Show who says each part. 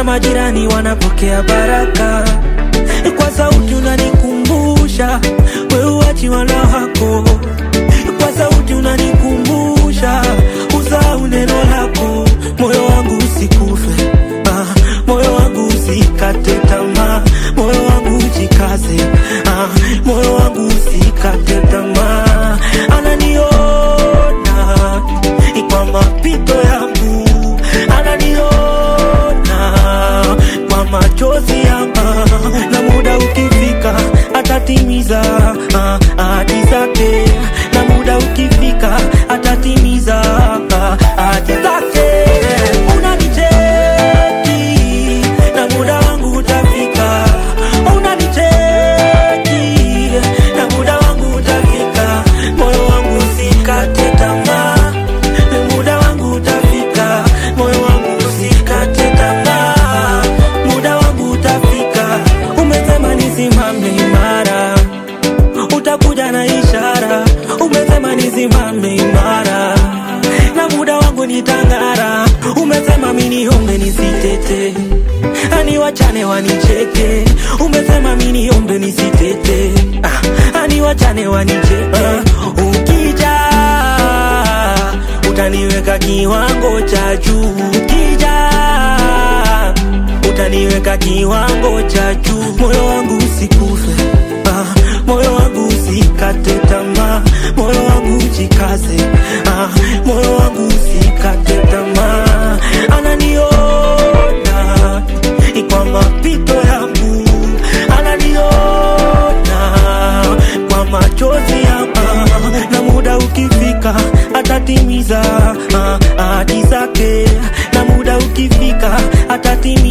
Speaker 1: majirani wanapokea baraka kwa sauti unanikumbusha wewe uachi wana wako kwa sauti unanikumbusha usahau neno lako moyo wangu usikufe ah, moyo wangu usikate tamaa moyo wangu ujikaze ah, moyo wangu usikate tamaa ananiona kwa mapito yangu ananiona kwa machozi yangu na muda ukifika atatimiza ah, ahadi zake na muda ukifika atatimiza ah, ahadi zake unanicheki na muda wangu utafika unanicheki na muda wangu utafika moyo wangu usikate tamaa muda wangu utafika moyo wangu usikate tamaa muda wangu utafika umesema nisimame imara utakuja na ishara umesema nisimame imara na muda wangu nitang'ara umesema miniombe nisitete ani wachane wanicheke umesema miniombe nisitete ah, ani wachane wanicheke ah, ukija utaniweka kiwango cha juu ukija utaniweka kiwango cha juu moyo wangu usikufe ah, moyo wangu usikate tamaa moyo wangu ujikaze ah, moyo wangu usikate tamaa ananiona kwa mapito yangu ananiona kwa machozi yangu na muda ukifika atatimiza ah, ahadi zake na muda ukifika atatimiza